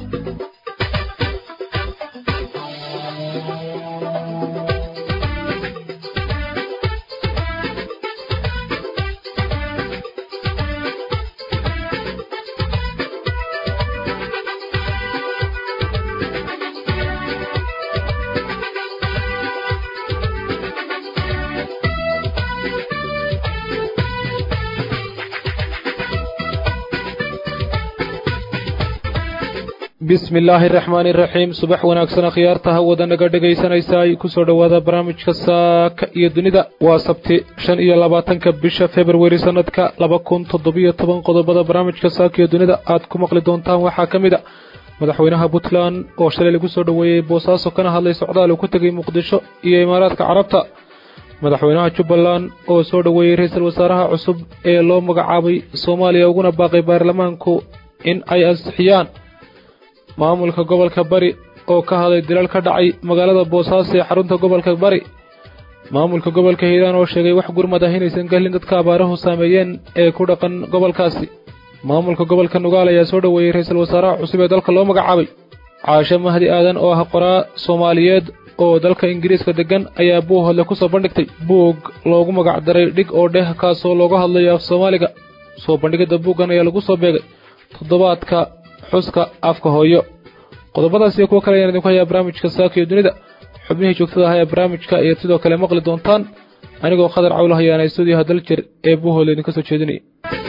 bismi illaahi araxmaani iraxiim subax wanaagsan akhyaarta hawada naga dhegaysanaysaay kusoo dhowaada barnaamijka saaka iyo dunida waa sabti shan iyo labaatanka bisha februari sanadka laba kun toddobiyo toban qodobada barnaamijka saaka iyo dunida aad ku maqli doontaan waxaa ka mid a madaxweynaha puntland oo shalay lagu soo dhoweeyey boosaaso kana hadlay socdaal uu ku tegay muqdisho iyo imaaraadka carabta madaxweynaha jubbaland oo soo dhoweeyey ra-iisul wasaaraha cusub ee loo magacaabay soomaaliya uguna baaqay baarlamaanku in ay ansixiyaan maamulka gobolka bari oo ka hadlay dilal ka dhacay magaalada boosaaso ee xarunta gobolka bari maamulka gobolka hiiraan oo sheegay wax gurmad ah inaysan gelin dadka abaaruhu saameeyeen ee ku dhaqan gobolkaasi maamulka gobolka nugaal ayaa soo dhoweeyey ra-iisul wasaaraha cusub ee dalka loo magacaabay caashe mahdi aadan oo ah qoraa soomaaliyeed oo dalka ingiriiska deggan ayaa buuhodle ku soo bandhigtay buug loogu magacdaray dhig oo dheh kaasoo looga hadlayo af soomaaliga soo bandhigidda buuggan ayaa lagu soo beegay toddobaadka xuska afka hooyo qodobadaas iyo kuwo kale ayaan idinku hayaa barnaamijka saaka iyo dunida xubnihii joogtada ah ee barnaamijka ayaad sidoo kale maqli doontaan anigoo khadar cawl hayaana stuudiyaha daljir ee buuhoole idinka soo jeedinaya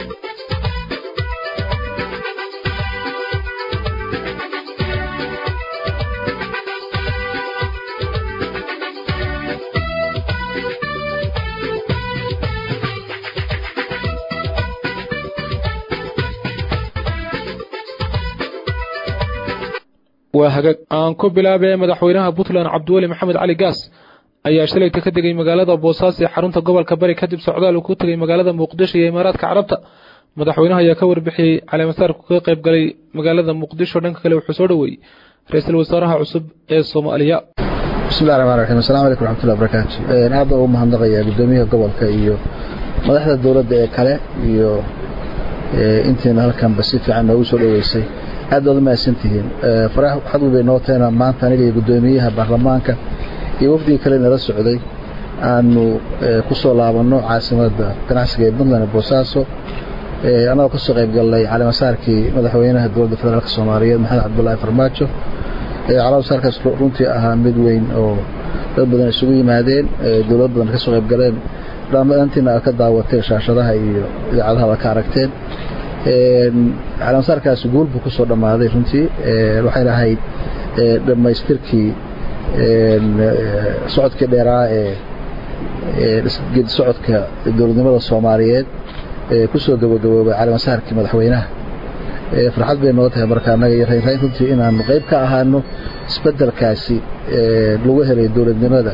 waa hagaag aan ku bilaabee madaxweynaha puntland cabdiweli maxamed cali gaas ayaa shalayta ka degay magaalada boosaaso ee xarunta gobolka bari kadib socdaal uu ku tegay magaalada muqdisho iyo imaaraadka carabta madaxweynaha ayaa ka warbixiyey caleemasaarku kaga qayb galay magaalada muqdisho dhanka kale wuxuu soo dhoweeyey ra-iisul wasaaraha cusub ee soomaaliya bismillahi raxmaan raxiim assalamu calaykum raxmatullahi barakaatu aad baan ugu mahadnaqayaa guddoomiyaha gobolka iyo madaxda dowladda ee kale iyo intiina halkanba si fiican noogu soo dhoweysay aad baad u mahadsantihiin farax xadwi bay noo teena maanta aniga iyo guddoomiyaha baarlamaanka iyo wafdigii kale nala socday aanu ku soo laabanno caasimadda ganacsiga ee puntland ee boosaaso annagoo ka soo qayb gallay caleemasaarkii madaxweynaha dowladda federaalk soomaaliyeed maxamed cabdullaahi farmaajo caleemasaarkaas runtii ahaa mid weyn oo dad badan isugu yimaadeen dowlad badan ka soo qayb galeen dhammaantiina aad ka daawateen shaashadaha iyo idaacadaha ka aragteen caleemasaarkaasi guul buu ku soo dhammaaday runtii waxayna ahayd dhammaystirkii socodkii dheeraa ee geedi socodka dowladnimada soomaaliyeed ee ku soo gabagaboobay caleemasaarkii madaxweynaha farxad bay noo tahay marka annaga iyo raynrayn runtii inaanu qayb ka ahaano isbeddelkaasi lagu helay dowladnimada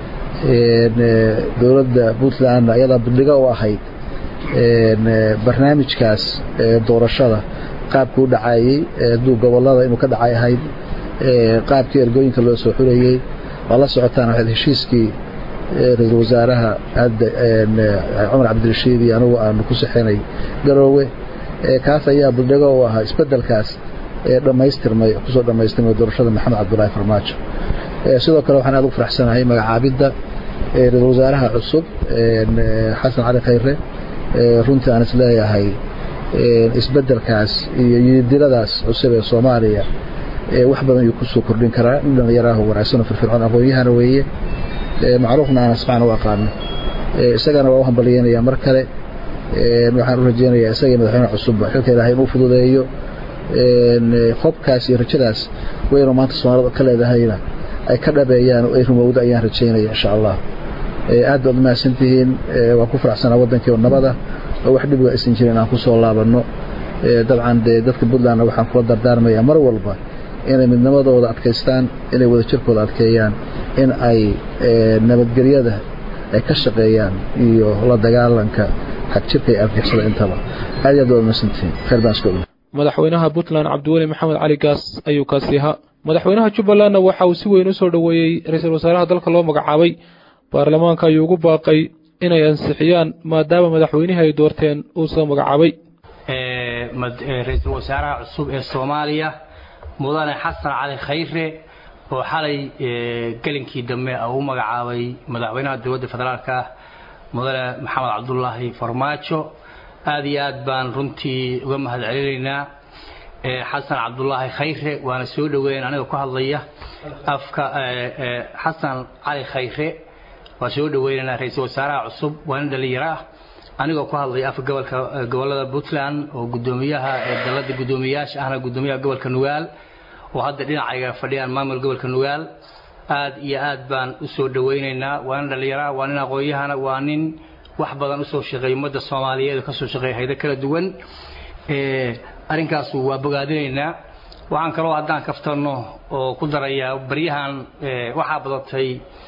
dowladda puntland ayadaa bandhigo u ahayd barnaamijkaas doorashada qaabku u dhacayey duu gobolada inuu ka dhacay ahayd qaabkii ergooyinka loo soo xulayey waa la socotaan waxayd heshiiskii ra-iisul wasaaraha hadda cumar cabdirashiid iyo anugu aanu ku sixinay garoowe kaas ayaa bandhigo u ahaa isbeddelkaas dhammaystirmay kusoo dhammaystirmay doorashada maxamed cabdulaahi farmaajo sidoo kale waxaan aad ugu faraxsanahay magacaabidda ra-iisul wasaaraha cusub xasan cali khayre runtii aan is leeyahay isbeddelkaas iyo yidiladaas cusub ee soomaaliya wax badan ayuu kusoo kordhin karaa nin dhallinyaraahu wanaagsanoo firfircoon aqoon-yahana weeye macruufna aan asmacan u aqaano isagana waa u hambalyeynaya mar kale waxaan u rajeynayaa isagii madaxweyne cusubba xilka ilaahay inuu fududeeyo hobkaas iyo rajadaas weynoo maanta soomaalida ka leedahayna ay ka dhabeeyaan oo ay rumowdo ayaan rajaynaya insha allah aad baad umahadsantihiin waan ku faraxsanaa waddankii oo nabada oo wax dhibiga aysan jirin aan ku soo laabanno dabcan dee dadka puntlandna waxaan kula dardaarmayaa mar walba inay midnimadooda adkaystaan inay wadajirkooda adkeeyaan in ay nabadgelyada ay ka shaqeeyaan iyo la dagaalanka xagjirka iyo argixisada intaba aad aad baad umahadsantihiin khayr baan isku ogna madaxweynaha puntland cabdiweli maxamed cali gaas ayuu kaasi ahaa madaxweynaha jubbalandna waxa uu si weyn u soo dhoweeyey ra-iisul wasaaraha dalka loo magacaabay baarlamaanka ayuu ugu baaqay inay ansixiyaan maadaama madaxweynihii ay doorteen uu soo magacaabay ra-iisul wasaaraha cusub ee soomaaliya mudane xasan cali khayre oo xalay gelinkii dambe u magacaabay madaxweynaha dowladda federaalk ah mudane maxamed cabdulaahi farmaajo aada iyo aad baan runtii uga mahad celinaynaa xasan cabdulaahi khayre waana soo dhaweyn aniga ku hadlaya afka xasan cali khayre waa soo dhaweynaynaa ra-iisul wasaaraha cusub waa nin dhalinyaro ah anigoo ku hadlaya afka gobolka gobolada puntland oo gudoomiyaha dalada guddoomiyayaasha ahna guddoomiyaha gobolka nugaal oo hadda dhinacayga fadhiyaan maamul gobolka nugaal aad iyo aad baan u soo dhawaynaynaa waa nin dhallinyaraha waa nin aqoon-yahana waa nin wax badan usoo shaqeeya ummadda soomaaliyeed oo kasoo shaqeeya haydo kala duwan arrinkaasu waa bogaadinaynaa waxaan kaloo haddaan kaftanno oo ku darayaa baryahan waxaa badatay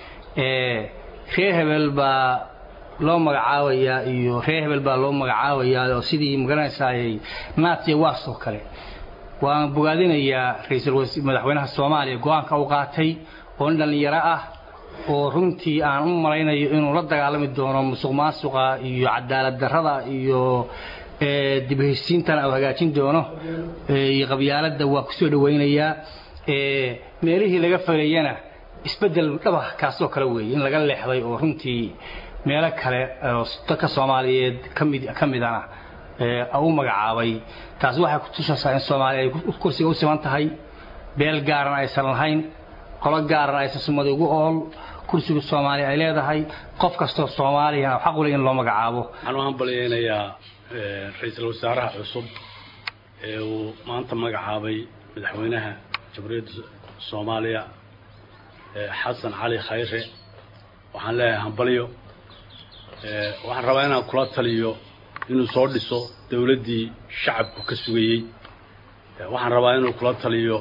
reer hebel baa loo magacaabayaa iyo reer hebel baa loo magacaabayaa oo sidii magaranaysaayay naatiya waas oo kale waan bogaadinayaa ra-iisul madaxweynaha soomaaliya go-aanka u qaatay oo nin dhallinyaro ah oo runtii aan u malaynayo inuu la dagaalami doono musuq maasuqa iyo cadaalad darrada iyo dib heshiisiintana uu hagaajin doono iyo qabyaaladda waa kusoo dhawaynayaa meelihii laga falayana isbedel dhaba kaasoo kale weeye in laga leexday oo runtii meelo kale oo dadka soomaaliyeed kamid ka midana u magacaabay taasi waxay kutusaysaa in soomaaliya ay kursiga u siman tahay beel gaarana aysan lahayn qolo gaarana aysan sumada ugu ool kursiga soomaaliya ay leedahay qof kastoo soomaaliyana xaq u leh in loo magacaabo waxaan u hambalyaynayaa ra-iisul wasaaraha cusub ee uu maanta magacaabay madaxweynaha jamhuuriyadda soomaaliya xasan cali khayre waxaan leeyahay hambalyo waxaan rabaa inaan kula taliyo inuu soo dhiso dawladdii shacabku ka sugayey waxaan rabaa inuu kula taliyo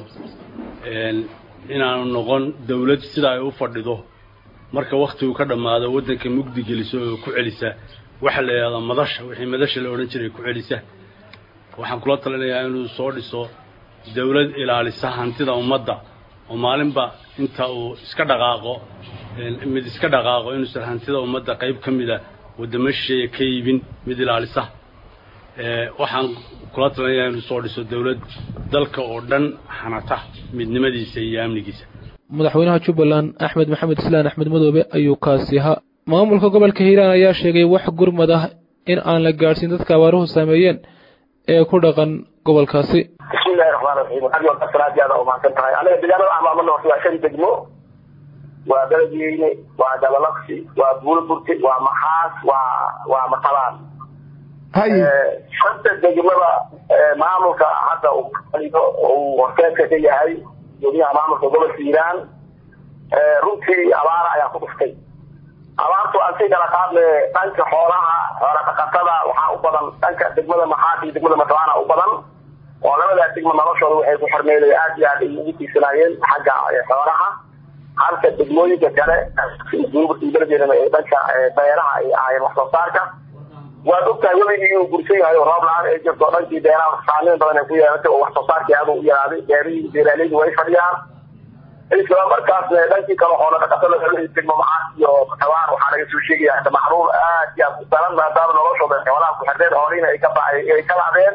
inaanu noqon dawlad sida ay u fadhido marka wakhtigu ka dhammaado waddanka mugdi geliso oo ku celisa waxa la yidhahdaa madasha wixii madasha la odhan jiray ku celisa waxaan kula talinayaa inuu soo dhiso dawlad ilaalisa hantida ummadda oo maalinba inta uu iska dhaqaaqo mid iska dhaqaaqo inuusan hantida ummadda qayb ka mida waddamo shisheeya ka iibin mid ilaalisa waxaan kula talinayaa inuu soo dhiso dawlad dalka oo dhan xanata midnimadiisa iyo amnigiisa madaxweynaha jubbaland axmed maxamed islaan axmed madoobe ayuu kaasi ahaa maamulka gobolka hiiraan ayaa sheegay wax gurmad ah in aan la gaadhsiin dadka abaaruhu saameeyeen ee ku dhaqan gobolkaasi bismillahi raxmaan raxiim adigo asalaadi aada umahadsan tahay aniga deegaanada amaamana horta waa shan degmo waa beledweyne waa dabalaqsi waa buulburti waa maxaas waa waa matalaan shanta degmada maamulka hadda uu horteedka ka yahay gudoomiyaha maamulka gobolka hiiraan runtii abaara ayaa ku dhuftay abaartu aan sii kala qaadne dhanka xoolaha xoola dhaqatada waxaa u badan dhanka degmada maxaas iyo degmada matalaana u badan oo labadaa degmo noloshooda waxay ku xormeeday aad iyo aad ay ugu tiirsanaayeen xagga xoolaha halka degmooyinka kale beledeenana ee dhanka beeraha ay ahaayeen wax soo saarka waad ogtahay weligii inuu gursan yahay oo roob la-aan ay jirto dhankii beeraha saameyn badan ay ku yeelatay oo wax soo saarkii aad u yaraaday beerihii beeraaleydu way fadhiyaan isla markaas dhankii kale xoola dhaqatada degmo macaas iyo matawaan waxaa laga soo sheegaya hada macruur aad iyo aad u daran maadaama noloshooda xoolaha ku xirneen hoolina ay ka ay ka lacdeen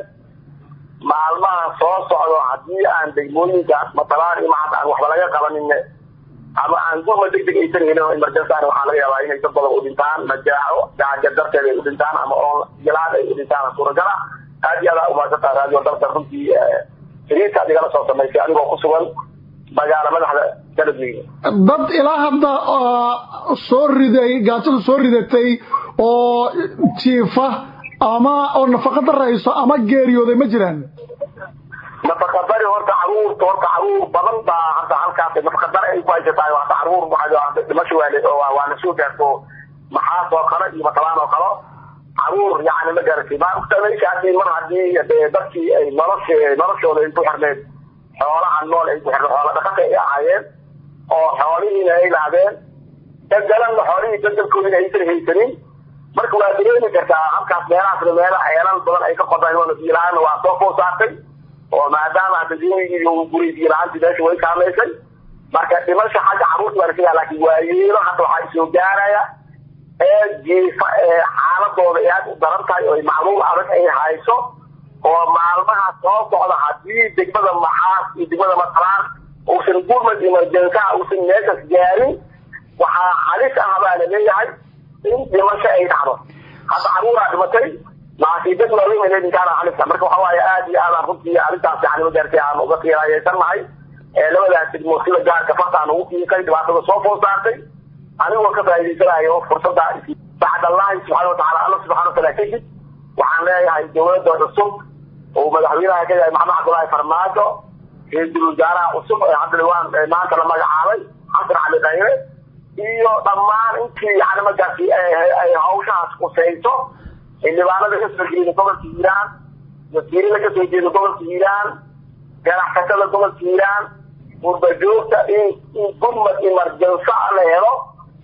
maalmaha soo socdo haddii aan degmooyinkaas matalaan iyo macaas aan waxba laga qabanin ama aan gurma deg deg aysan helin oo emergency waxaa laga yaabaa inay dad badan u dhintaan majaaco gaajo darteed ay u dhintaan ama oon jilaan ay u dhintaan suuragala aad iyo aad umaasantaa raadiyo dalka runtii xiriirkaad igala soo samaysay anigoo ku sugan magaala madaxda beledweyne dad ilaa hadda soo riday gaajada soo ridatay oo jiifa ama oo nafaqa darayso ama geeriyooday ma jiraan nafaqadari horta caruurta horta caruur badan baa hadda halkaas nafaqadar ay ku haysatahay hadda caruur dhimasho waa la soo gaarto maxaas oo kale iyo matalaan oo kale caruur yani ma garatay maa ogta meeshaasi mar hadii dadkii ay nolosha noloshooda ay ku xirneed xoolaha nool ay ku xirneed xoola dhaqata ay ahaayeen oo xoolihiina ay laadeen bedelanna xoolihii bedelkoodina aysan haysanin marka waa dareemi kartaa halkaas meelahaasna meela ceelal badan ay ka qodaan oo biilahaana waa soo koo saartay oo maadaama hadda diinigii uu guray biilahaantii meesha way saamaysay marka dhimasha xagga caruurta waa laga laakiin waayeelo hadda waxaa soo gaaraya ee jiifa ee xaaladooda ay aad u daran tahay oo macluul adag ay hayso oo maalmaha soo socda haddii degmada maxaas iyo degmada matalaan uusan gurmad emergensaha uusan meeshaas gaarin waxaa halis ah baa la leeyahay in dhimasho ay dhacdo hadda caruuraa dhimatay laakiin dad waaweyn ay leeyihin kaana halisa marka waxa waaye aad iyo aadaan runtii arrintaas yani magaartay aan uga qiiraayeysannahay labadaas degmo sida gaarka fartaan ugu fiiqay dhibaatada soo fool saartay anigoo ka faa'iidaysanayo fursadda bacd allahi subxaana watacaala alla subxana wataala kadib waxaan leeyahay dowladda cusub oo madaxweynaha ka yahay maxamed cabdullaahi farmaajo ra-iisul wasaaraha cusub ee hadda dhawaan maanta la magacaabay xasan cali khayre iyo dhammaan intii yani markaasi ay hawshahaas kusayso xildhibaanada ka soo jeeda gobolka hiiraan wasiirada ka soo jeeda gobolka hiiraan ganacsatada gobolka hiiraan gurbajoogta in in gurmad emergensa la helo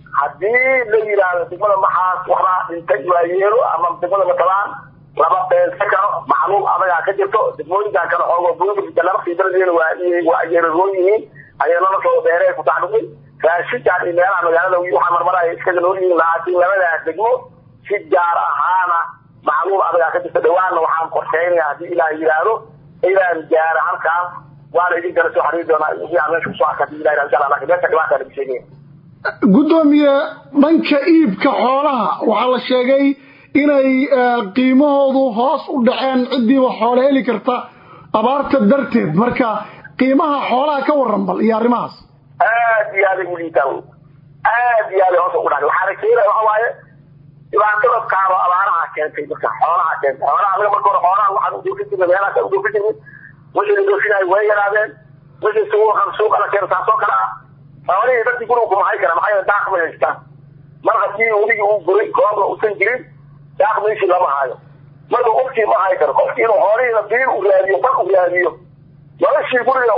haddii la yidhaahdo degmada maxaas waxbaa dhintay waa yeelo ama degmada matalaan laba beensa karo macluum adagaa ka jirto degmooyinkan kale xoogo buurka laba fiidradeena waa waa yeeraroon yihiin ayay noloshooda beeree ku tacdhuqay raashinkaan iyo meelaha magaalada waxaa marmaraya iskaga nool yihiin laakiin labadaas degmo si gaar ahaana macluum adagaa ka jirta dhawaanna waxaan qorsheynaya haddii ilaah yidhaahdo inaan gaara halkaas waana idin kala soo xariiri doonaa wixii aan meesha kusoo arka hadii ilaah insha allah laakiin meesha dhibaataa lagu sheegaya guddoomiye dhanka iibka xoolaha waxaa la sheegay inay qiimahoodu hoos u dhaceen ciddiiba xoolo heli karta abaarta darteed marka qiimaha xoolaha ka waran bal iyo arrimahaas aad iyo aaday u liitaan aad iyo aaday hoos ugu dhacday waxaana keenaya waxa waaye dhibaatada kaaba abaaraha keentay marka xoolaha keentay xoolaha anaga marka hore xoolaha waxaan u doofin jirnay meelahaas u doofin jirnay wixii la doofinayo way yaraadeen wixii suuqa suuqa la keeno taasoo kale ah xoolihii dadkii guriga kumahay kara maxaa yeele daaq ma haystaan mar haddii weligii uu guray koobna uusan jirin daaq meeshii lama haayo marka qofkii ma hayi karo qofkii inuu xoolihiina biil u raadiyo fal u raadiyo noloshii guriga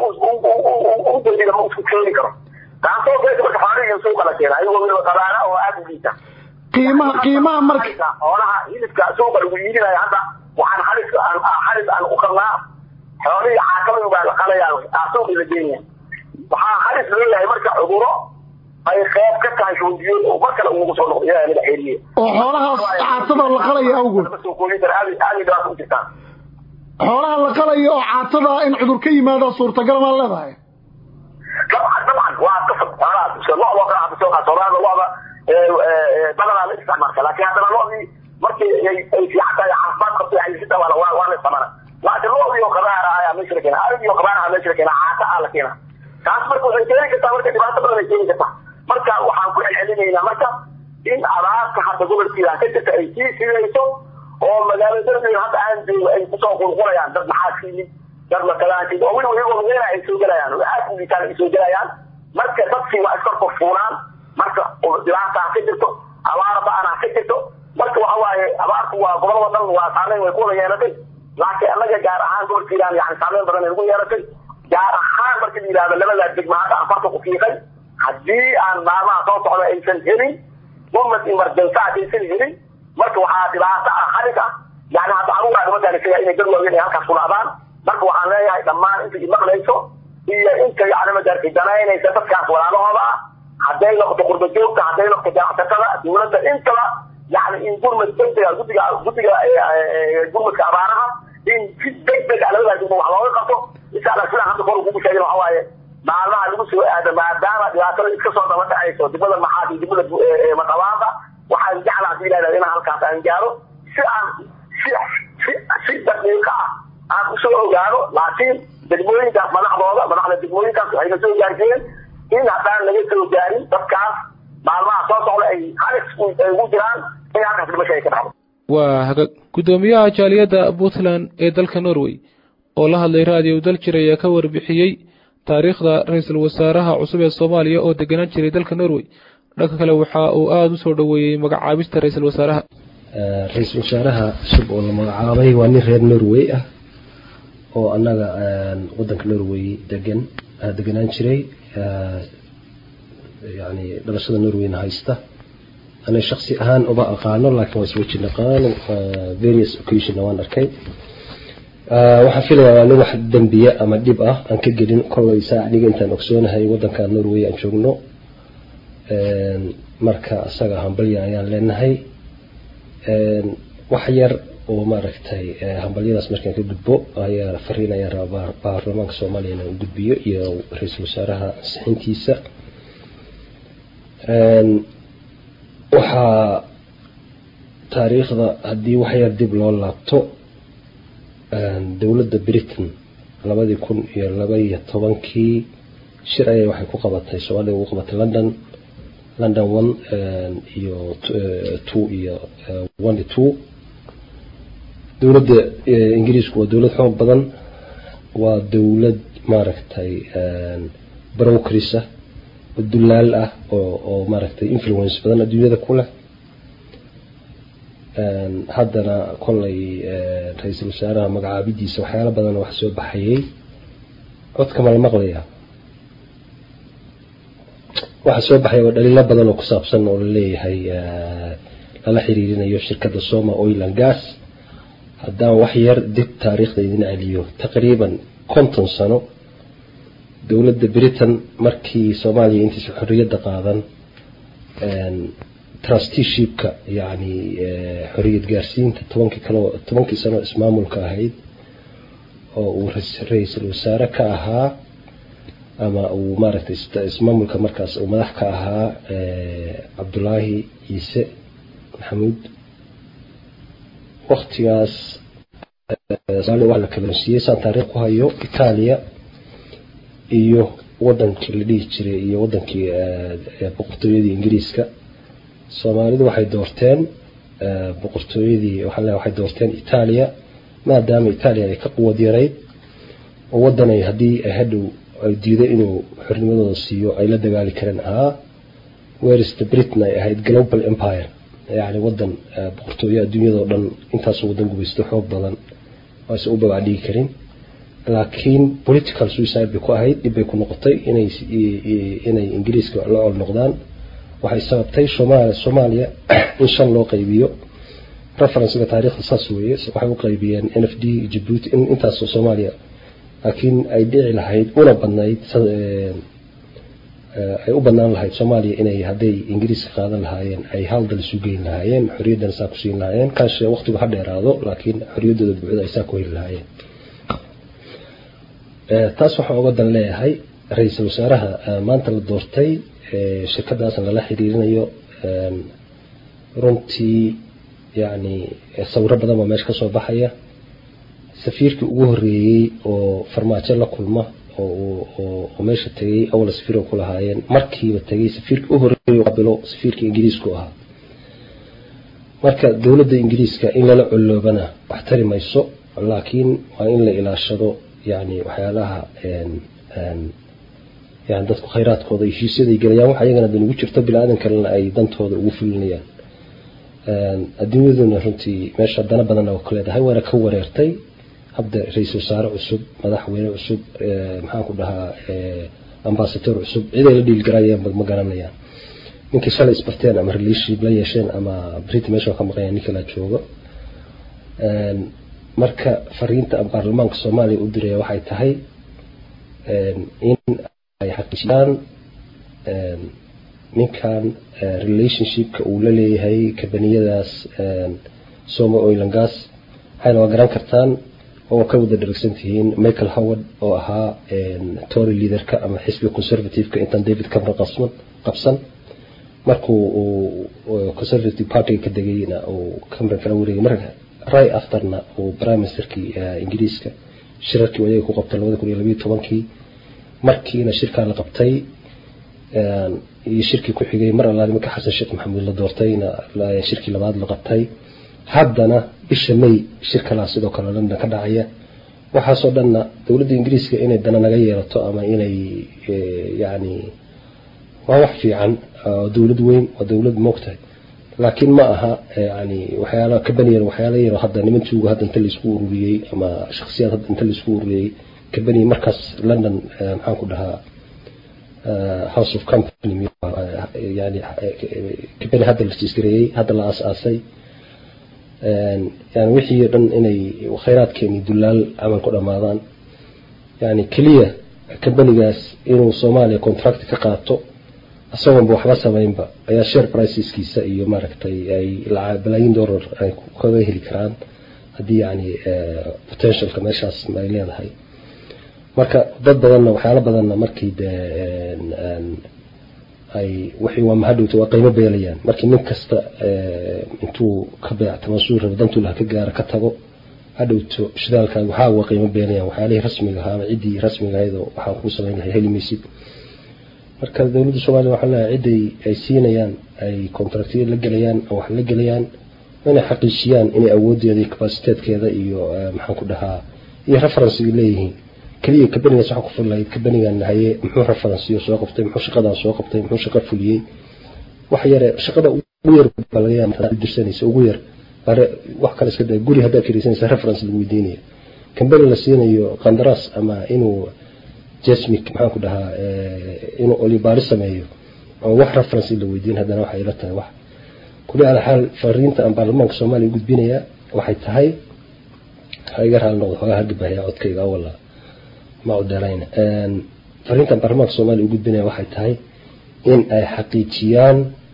u dayida ma isku keeni karo taasoo keenta marka xoolihii suuqa la keena ayagoo weliba qabaana oo aad u liita qiimaha qiimaha marka xoolaha hilibka suuqa lagu iibinayo hadda waxaan halis halis aan u qabnaa xoolihii caaqabadu baa la qalayaa suuqii la geenaya waxaa halis leeyahay marka cuduro ay qeyb ka tahay shuundiyood oo mar kale ugu soo noqdo ilaahay naga xeeliye oo xoolahaas caatada la qalaya awgood xoolaha la qalaya oo caatada in cudur ka yimaada suurtagal maa leedahay dabcan dabcan waa qasab xoolahaas lo-doo kale hadda soo qaata loada loda badanaa la isticmaalka laakiin haddana lodii markii ay fiican tahay caafimaad qabto xayisita waa waa la isticmaala laakiin lodii oo qabaara ayaa meesha la keena arigii oo qabaara meesha la keena caata aa la keena taas marka waxay keeni kartaa marka dhibaato badan ay keeni kartaa marka waxaan ku celcelinaynaa marka in abaarta hadda gobolkiida ka jirta ay sii sidayso oo magaalada hadda aan joogo ay kusoo qulqulayaan dad maxaa siiyey dad makalaankiid oo weliba iyagoo lugeena ay soo gelayaan oo aad u liitaan ay soo gelayaan marka dadkii waa iska korfuulaan marka dhibaataa ka jirto abaar ba-anaa ka jirto marka waxa waaye abaartu waa gobolada dhan waa saameyn way ku wada yeelatay laakiin annaga gaar ahaan gobolkiidaan yani saameyn badan ay ugu yeelatay gaar ahaan marka la yidhahdo labadaa degma hadda aan farta ku fiiqay haddii aan maalmaha soo socda aysan helin gurmad emergensa haddaysan helin marka waxaa dhibaato ah halis ah yani hadda caruuraa nimankaan isaga inay dad waaweyn ay halkaas ku dhacdaan marka waxaan leeyahay dhammaan inta imaqlayso iyo inta yani madarka danaynaysa dadkaas walaalahooda ah hadday noqoto qurba joogta hadday noqoto ganacsatada dowladda intaba yani in gurmad degdega guddiga guddiga gurmadka abaaraha in si degdeg ah labadaa degmo wax looga qabto insha allah sidaan hadda kor kugu sheegin waxa waaye maalmaha lagu soo aado maadaama dhibaatada iska soo daba dhacayso dibada maxaad iyo dibada maqabaada waxaan jeclaa hadii ilaahay inaan halkaas aan gaaro si aan si si si daqiiqa ah aan usoo ogaano laakiin degmooyinkaas madaxdooda madaxda degmooyinkaas waxayna soo gaarsiiyeen in haddaan laga soo gaarin dadkaas maalmaha soo socda ay halis ay ugu jiraan in halkaas dhimasho ay ka dhacdo waa hagaag guddoomiyaha jaaliyadda puntland ee dalka norway oo la hadlay raadiyo dal jir ayaa ka warbixiyey taariikhda ra-iisul wasaaraha cusub ee soomaaliya oo deganaan jiray dalka norway dhanka kale waxa uu aada u soo dhoweeyey magacaabista ra-iisul wasaaraha ra-iisul wasaaraha cusub oo la magacaabay waa nin reer norway ah oo annaga wadanka norway degan deganaan jiray yani dhalashada norwayna haysta aniga shaksi ahaan uma aqaano laakiin waa isweji naqaano various occasionna waan arkay waxaan filayaa waa nin wax dembiye ama dhib ah aan ka gelin kollay saa aniga intaan ogsoonahay wadanka norway aan joogno marka isaga hambalya ayaan leenahay wax yar oo maaragtay hambalyadaas markaan ka gudbo ayaa fariin ayaa rabaa baarlamaanka soomaaliya inaan u gudbiyo iyo ra-iisul wasaaraha ansixintiisa waxaa taariikhda haddii waxyar dib loo laabto dowladda britain labadii kun iyo laba iyo tobankii shir ayay waxay ku qabatay soomaaliya ugu qabatay london london one iyo two iyo one iyo two dowladda ingiriisku waa dowlad xoog badan waa dowlad maaragtay brokris ah oo dulaal ah oo oo maaragtay influence badan adduunyada ku leh haddana kollay ra-iisul wasaaraha magacaabidiisa waxyaalo badan wax soo baxayay codka ma la maqlaya waxaa soo baxaya oo dhaliilo badan oo ku saabsan oo laleeyahay lala xiriirinayo shirkadda soma oil and gas haddaan wax yar dib taariikhda idin celiyo taqriiban konton sano dowladda britain markii soomaaliya intiisa xorriyadda qaadan trusteeshipka yacni xorriyad gaarsiinta tobankii kalo tobankii sano ismaamulka ahayd oo uu ra-iisul wasaare ka ahaa ama uu maaragtay ismaamulka markaas uu madax ka ahaa cabdulaahi ciise maxamuud waktigaas waa la kalansiiyey saan taariikh ku hayo itaaliya iyo wadankii la dhihi jiray iyo wadankii boqortooyadii ingiriiska soomaalidu waxay doorteen boqortooyadii waxaa waxay doorteen itaaliya maadaama itaaliya ay ka quwad yarayd oo wadanay haddii ay hadhow ay diido inuu xornimadooda siiyo ay la dagaali kareen ahaa werista britain ay ahayd global empire yacni wadan boqortooyo adduunyadao dhan intaasoo wadan gubaysto xoog badan aysan u babacdhigi karin laakiin political suicide bay ku ahayd dhib bay ku noqotay inay inay ingiriiska la col noqdaan waxay sababtay soomaaliya in shan loo qaybiyo referencega taariikhda saas weeye waxay u qaybiyeen n f d jabuuti in intaasoo soomaaliya laakiin ay dhici lahayd una badnayd ay u banaan lahayd soomaaliya inay hadday ingiriiska qaadan lahaayeen ay hal dal isu geyn lahaayeen xorriyaddan saa ku siin lahaayeen kaashe waqtigu ha dheeraado laakiin xorriyaddooda buuxda ay saa ku heli lahaayeen taas waxaa uga dan leeyahay ra-iisul wasaaraha maanta la doortay shirkadaasna lala xiriirinayo runtii yacni sawiro badan baa meesha ka soo baxaya safiirkii ugu horreeyey oo farmaajo la kulma oo meesha tegay awla safiir ku lahaayeen markiiba tegay safiirkii u horreeyey qabilo safiirkii ingiriisku ahaa marka dowladda ingiriiska in lala coloobana wax tari mayso laakiin waa in la ilaashado yani waxyaalaha yani dadku khayraadkooda heshiisyaday gelayaan wax ayagana dan ugu jirto bini-aadan kalena ay dantooda ugu fulinayaan adduunyaduna runtii meesha dana badanna ku leedahay waana ka wareertay hadda ra-iisul wasaare cusub madaxweyne cusub maxaan ku dhahaa ambasador cusub ciday la dhiilgarayaan ma garanayaan ninkii shalay isbarteen ama relationship la yeesheen ama brit meesha ka maqanya ninka la joogo marka fariinta baarlamaanka soomaaliya u diraya waxay tahay in ay xaqiijiyaan ninkan relationshipka uu la leeyahay kabaniyadaas soma oilan gas waxayna waa garan kartaan oo ka wada dharagsan tihiin michael howard oo ahaa tory leaderka ama xisbiga conservativeka intaan david cameron qabsan qabsan markuu uu conservative partyga ka degayna uu cameron kala wareegay marka right afterna uu prime ministerkii ingiriiska shirarkii ayaga ku qabtay labada kun iyo labiyo tobankii markiina shirkaa la qabtay iyo shirkii ku xigay mar allaali marka xasan sheekh maxamuud la doortayna shirkii labaad la qabtay haddana bisha may shir kalaa sidoo kale london ka dhacaya waxaasoo dhanna dowladda ingiriiska inay dana naga yeelato ama inay yani waa wax fiican dowlad weyn waa dowlad moogtahay laakiin ma aha yani waxyaala kabaniyan waxyaala yaro hadda nimantuuga hadda inta laisku ururiyey ama shaksiyaad hadda inta laisku ururiyey kabani markaas london maxaan ku dhahaa house of company yani kabani hadda la jiisgareeyey hadda la aas-aasay yani wixii o dhan inay khayraadkeeni dulaal camal ku dhammaadaan yani keliya kabanigaas inuu soomaaliya contract ka qaato isagoonba waxba samaynba ayaa share priceskiisa iyo maaragtay ay balaayin dollar ay kaga heli karaan haddii yani potentialka meeshaas ay leedahay marka dad badanna waxyaalo badanna markii dee ay wixii waa mahadhowta waa qiimo beelayaan markii nin kasta intuu ka beectamo suu rabo dantuu laha ka gaaro ka tago hadhowto shidaalkaaga waxaa waa qiimo beelayaan waxyaalihii rasmiga ahaa ama ciddii rasmiga ahaydoo waxaa kuu samayn lahay heli maysid marka dowladda soomaaliya waxaa leeyahay cidday ay siinayaan ay contractiyo la gelayaan oo wax la gelayaan inay xaqiijiyaan inay awooddeeda iyo capaciteedkeeda iyo maxaan ku dhahaa iyo referencega leeyihiin keliya kabanigaas waxa ku fullahayd kabanigan haye muxuu referenciyo soo qabtay muxuu shaqadan soo qabtay muxuu shaqo fuliyey wax yare shaqada ugu yar baa laga yaaba dirsanaysa ugu yar bare wax kale iska daa guri haddaad kiraysanaysa reference lagu weydiinaya kambani la siinayo qandaraas ama inuu jasmic maxaan ku dhahaa inuu olibaari sameeyo oo wax reference la weydiin haddana waxay ila tahay wax kuli ala xaal fariinta aan baarlamaanka soomaaliya u gudbinayaa waxay tahay ha iga raali noqdo xoogaa hargabahaya codkayga awala ma u dheerayna fariintan baarlamaanka soomaaliya u gudbinaya waxay tahay in ay xaqiijiyaan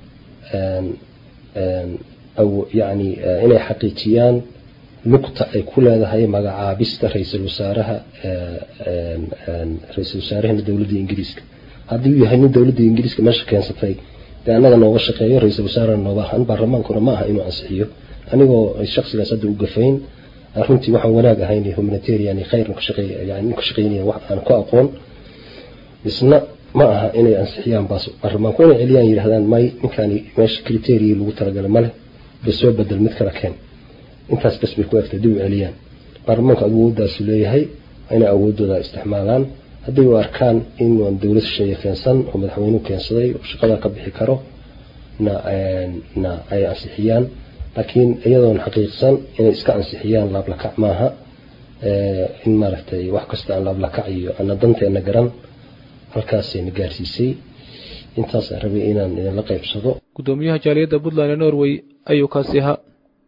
yani inay xaqiijiyaan lugta ay ku leedahay magacaabista ra-iisul wasaaraha ra-iisul wasaarahana dowladda ingiriiska haddii uu yahay nin dowladda ingiriiska meesha keensatay dee annaga nooga shaqeeyo ra-iisul wasaarena nooga ahaan baarlamaankuna ma aha inuu ansixiyo anigoo shaksigaas hadda u gafayn runtii waxaan wanaag ahayn humanitarian khayr ka shaqeey yani ka shaqeynaya wax aan ku aqoon isna ma aha inay ansixiyaan baas baarlamaanku inay celiyaan yidhahdaan may ninkaani meesha criteria lagu talagalay male ba soo bedel mid kala keen intaas bas bay ku egtay dib u celiyaan baarlamaanku awoodaasu leeyahay inay awoodooda isticmaalaan hadday u arkaan inuan dowlad shisheeye keensan oo madaxweynuhu keensaday oo shaqada ka bixi karo na na ay ansixiyaan laakiin iyadoon xaqiiqsan inay iska ansixiyaan laablakac maaha in maaragtay wax kasta aan laablakac iyo ana danteena garan halkaasayna gaarsiisay intaasaan rabay inaan idinla qaybsado gudoomiyaha jaaliyadda puntland ee norway ayuu kaasi ahaa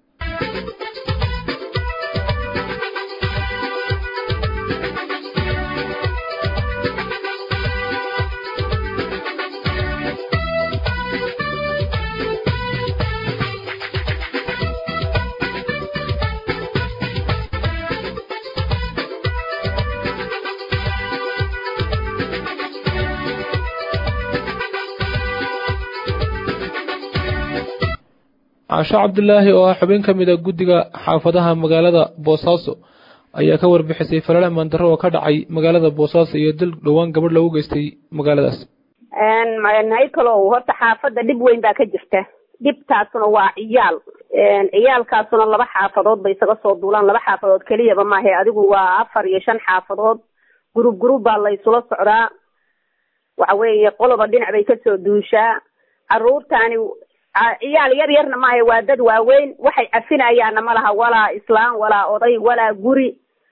casho cabdulaahi oo ah xubin ka mid a guddiga xaafadaha magaalada boosaaso ayaa ka warbixisay falala mandaro oo ka dhacay magaalada boosaaso iyo dil dhowaan gabadh lagu geystay magaaladaas haykalow horta xaafadda dhib weyn baa ka jirta dhibtaasuna waa ciyaal ciyaalkaasuna laba xaafadood bay isaga soo duulaan laba xaafadood keliyaba maahe adigu waa afar iyo shan xaafadood gurub gurub baa la isula socdaa waxa weeye qoloba dhinac bay kasoo duushaa caruurtaani ciyaal yar yarna maaha waa dad waaweyn waxay cafinayaanna ma laha walaa islaan walaa oday walaa guri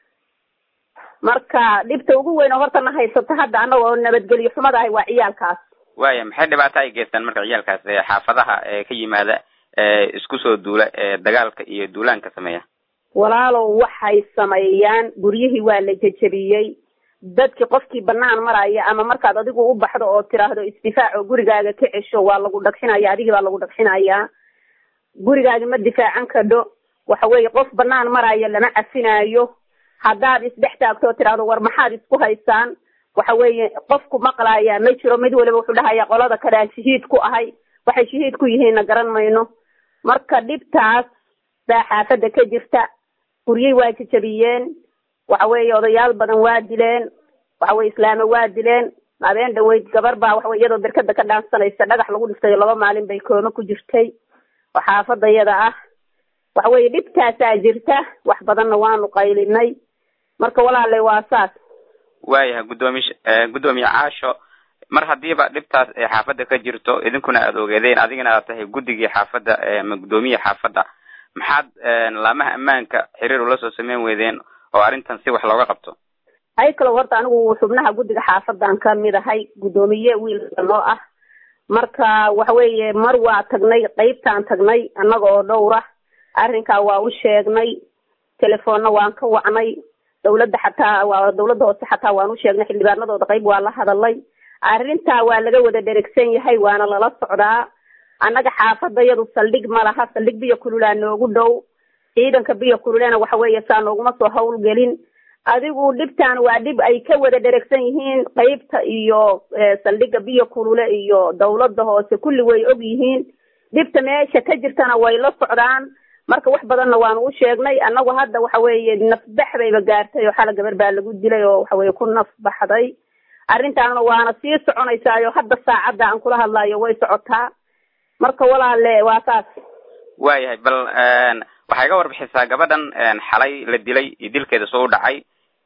marka dhibta ugu weyn oo horta na haysato hadda anagoo nabadgelyo xumada ahay waa ciyaalkaas waaya maxay dhibaato ay geystaan marka ciyaalkaas xaafadaha ka yimaada isku soo duula dagaalka iyo duulaanka sameeya walaalow waxay sameeyaan guryihii waa la jejebiyey dadkii qofkii banaan maraya ama markaad adigu u baxdo oo tiraahdo isdifaac oo gurigaaga ka cesho waa lagu dhagxinaya adigii baa lagu dhagxinayaa gurigaagi ma difaacan kadho waxa weeye qof banaan maraya lama cafinaayo haddaad isdhex taagto oo tiraahdo war maxaad isku haysaan waxa weeye qofku maqlaaya ma jiro mid waliba wuxuu dhahaya qolada kale aan shahiid ku ahay waxay shahiid ku yihiinna garan mayno marka dhibtaas baa xaafadda ka jirta guryey waa jejabiyeen waxa weeye odayaal badan waa dileen waxa weye islaamo waa dileen habeen dhaweyd gabar baa waxa weye iyadoo berkada ka dhaansanaysa dhagax lagu dhiftay laba maalin bay kooma ku jirtay oo xaafadda iyada ah waxa weeye dhibtaasaa jirta wax badanna waanu qaylinay marka walaalay waa saas waayahay guddoomiy guddoomiye caasho mar haddiiba dhibtaas ee xaafadda ka jirto idinkuna aada ogeedeen adigana aad tahay guddigii xaafadda ama guddoomiye xaafadda maxaad laamaha ammaanka xiriir ula soo sameyn weydeen oo arrintan si wax looga qabto hay kalow horta anigu xubnaha guddiga xaafadan ka mid ahay guddoomiye wiilka noo ah marka waxa weeye mar waa tagnay qeybtaan tagnay annaga oo dhowra arrinkaa waa u sheegnay telefoonna waan ka wacnay dawladda xataa waa dawladda hoose xataa waan u sheegnay xildhibaanadooda qayb waa la hadalay arrintaa waa laga wada dherigsan yahay waana lala socdaa annaga xaafadda yadu saldhig ma laha saldhig biyo kululaa noogu dhow ciidanka biyo kululena waxa weeye saa nooguma soo hawlgelin adigu dhibtan waa dhib ay ka wada dheregsan yihiin qeybta iyo saldhigga biyo kulule iyo dawladda hoose kulli way og yihiin dhibta meesha ka jirtana way la socdaan marka wax badanna waanu u sheegnay annagu hadda waxa weeye nafbax bayba gaartay oo xala gabar baa lagu dilay oo waxa weeye ku nafbaxday arrintaana waana sii soconaysaayo hadda saacadda aan kula hadlayo way socotaa marka walaale waa saas waayahay bal waxay ga warbixisaa gabadhan xalay la dilay iyo dilkeeda soo u dhacay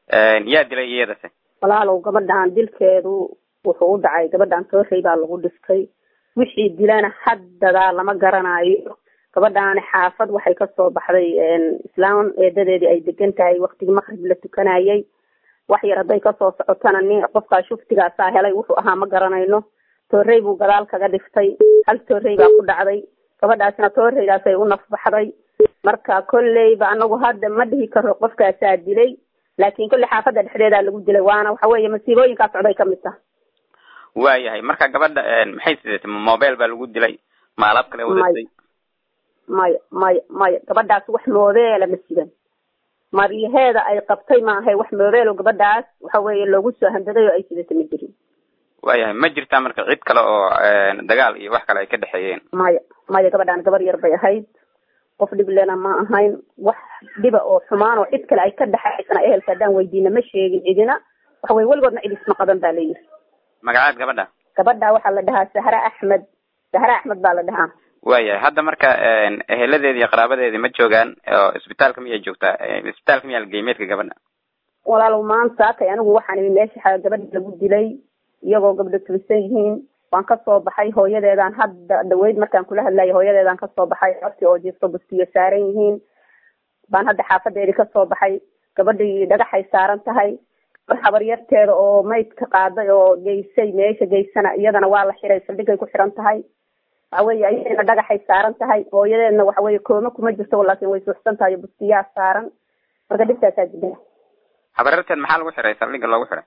yaa dilay iyadase walaalow gabadhan dilkeedu wuxuu u dhacay gabadhan toorey baa lagu dhiftay wixii dilana haddadaa lama garanayo gabadhaani xaafad waxay kasoo baxday islaam eedadeedii ay degan tahay waktigii maqrib la tukanayay wax yar hadday kasoo socotana nin qofkaa shuftigaasaa helay wuxuu ahaa ma garanayno toorey buu gadaal kaga dhiftay hal toorey baa ku dhacday gabadhaasna tooreydaasay u nafbaxday marka kolleyba anagu hadda ma dhihi karo qofkaasaa dilay laakin kolley xaafadda dhexdeedaa lagu dilay waana waxa weeye masiibooyinkaa socday kamid taha waayahay marka gabadha maxay sidatay mobile baa lagu dilay ma alaab kale wadatay maya maya maya gabadhaas wax moobeela ma sidan maryaheeda ay qabtay maahay wax moobeelo gabadhaas waxa weeye loogu soo handaday oo ay sidatay ma jirin waayahay ma jirtaa marka cid kale oo dagaal iyo wax kale ay ka dhexeeyeen maya maya gabadhaan gabar yar bay ahayd qof dhiblena ma ahayn wax dhiba oo xumaan oo cid kale ay ka dhexaysana ehelka haddaan weydiina ma sheegin cidina waxa weye weligoodna cid isma qaban baa la yiri magacaad gabadha gabadha waxaa la dhahaa sahre axmed sahre axmed baa la dhahaa waayahay hadda marka eheladeedi iyo qaraabadeedi ma joogaan oo isbitaalka miyay joogtaa isbitaalka miyaa lageyey meedka gabadha walaalow maanta kay anigu waxaan imi meesha gabadha lagu dilay iyagoo gabdho tulisan yihiin waan kasoo baxay hooyadeedaan hadda dhaweyd markaan kula hadlayo hooyadeedaan kasoo baxay codsi oo jiifto bustiyo saaran yihiin baan hadda xaafadeedii kasoo baxay gabadhii dhagaxay saaran tahay habaryarteeda oo maydka qaaday oo geysay meesha geysana iyadana waa la xiray saldhigay ku xiran tahay waxa weye ayadana dhagaxay saaran tahay hooyadeedna waxa weye kooma kuma jirto laakin way suuxsan tahay bustiyaa saaran marka dhibtaasaa jida habaryarteed maxaa lagu xiray saldhiga loogu xiray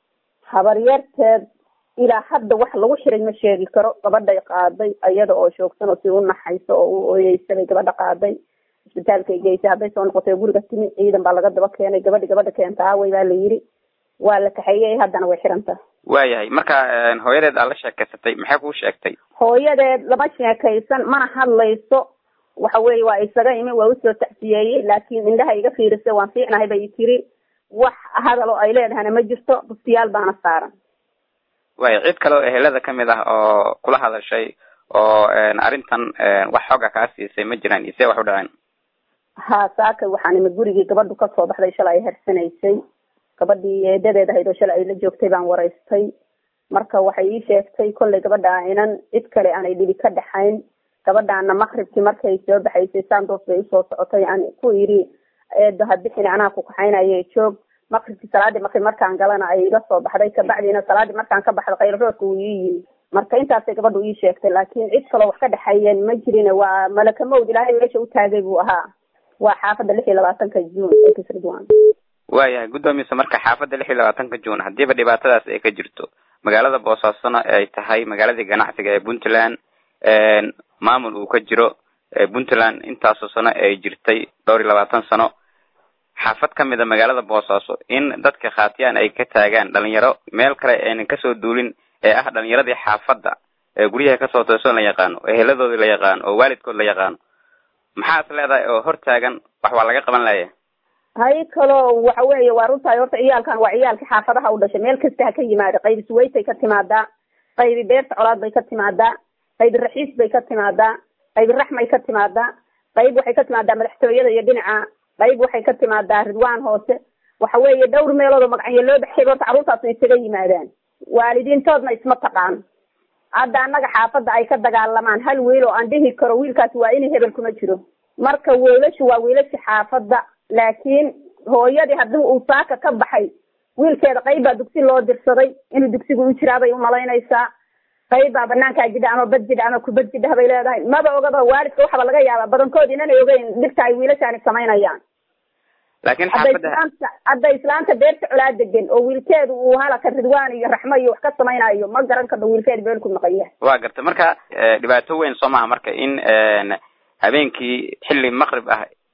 habaryarteed ilaa hadda wax lagu xiray ma sheegi karo gabadhay qaaday iyada oo shoogsan oo si u naxayso oo u oyeysabay gabadha qaaday isbitaalkay geysay hadday soo noqotay guriga timi ciidan baa laga daba keenay gabadhi gabadha keenta aawey baa la yiri waa la kaxeeyey haddana way xiran tahay waayahay marka hooyadeed aad la sheekeysatay maxay kuu sheegtay hooyadeed lama sheekaysan mana hadlayso waxa weye waa isaga imi waa usoo tacsiyeeyey laakiin indhaha iga fiirisay waan fiicnahay bay tiri wax hadal oo ay leedahana ma jirto bustiyaal baana saaran waaya cid kale oo ehelada kamid ah oo kula hadashay oo arrintan wax xooga kaa siisay ma jiraan isee wax u dhaceen ha saaka waxaan imi gurigii gabadhu kasoo baxday shalay ay harsanaysay gabadhii eedadeed ahayd oo shalay ay la joogtay baan waraystay marka waxay ii sheegtay kollay gabadha inan cid kale aanay dhibi ka dhaxayn gabadhaana maqribkii markay soo baxaysay sandos bay usoo socotay aan ku yidhi eedo ha bixin anaa ku kaxaynaye joog maqribkii salaadii maqrib markaan galana ay iga soo baxday kabacdiina salaadii markaan ka baxda khayroodka uu ii yimi marka intaasay gabadhu ii sheegtay laakiin cid kaloo wax ka dhexeeyeen ma jirin waa malaka mawd ilaahay meesha u taagay buu ahaa waa xaafadda lix iyo labaatanka juun ridwan waayahay guddoomiisa marka xaafadda lix iyo labaatanka juun haddiiba dhibaatadaas ay ka jirto magaalada boosaasona ay tahay magaaladii ganacsiga ee puntland maamul uu ka jiro puntland intaasoo sano ay jirtay dhowr iyo labaatan sano xaafad kamid a magaalada boosaaso in dadka khaatiyaan ay ka taagaan dhalinyaro meel kale aynan kasoo duulin ee ah dhalinyaradii xaafadda ee guryaha kasoo toosoon la yaqaano eheladoodii la yaqaano oo waalidkood la yaqaano maxaa is leedahay oo hor taagan wax waa laga qaban laya hay kaloo waxa weeye waa runtahay horta ciyaalkan waa ciyaalka xaafadaha u dhashay meel kasta ha ka yimaada qaybi suwaytay ka timaadaa qaybi beerta colaad bay ka timaadaa qaybi raxiis bay ka timaadaa qaybi raxmay ka timaadaa qayb waxay ka timaadaa madaxtooyada iyo dhinaca qayb waxay ka timaadaa ridwaan hoose waxa weeye dhowr meelood oo magacyo loo baxshay horta carruurtaasna isaga yimaadaan waalidiintoodna isma taqaan hadda annaga xaafadda ay ka dagaalamaan hal wiil oo aan dhihi karo wiilkaasi waa inay hebel kuma jiro marka wiilashu waa wiilasha xaafadda laakiin hooyadii haddii uu saaka ka baxay wiilkeeda qayb baa dugsi loo dirsaday inuu dugsigu u jiraa bay umalaynaysaa qayb baa banaankaa jidha ama bad jidha ama kubad jidha bay leedahay maba ogaba waalidka waxaba laga yaabaa badankood inanay ogeyn dhibta ay wiilashaani samaynayaan laakiin hadday xaafadda islaamta hadday islaamta beerta colaa degan oo wiilkeedu uu halaka ridwaan iyo raxmo iyo wax ka samaynayo ma garan karno wiilkeeda beel ku maqan yahay waa garta marka dhibaato weyn soo maha marka in habeenkii xilli maqrib ah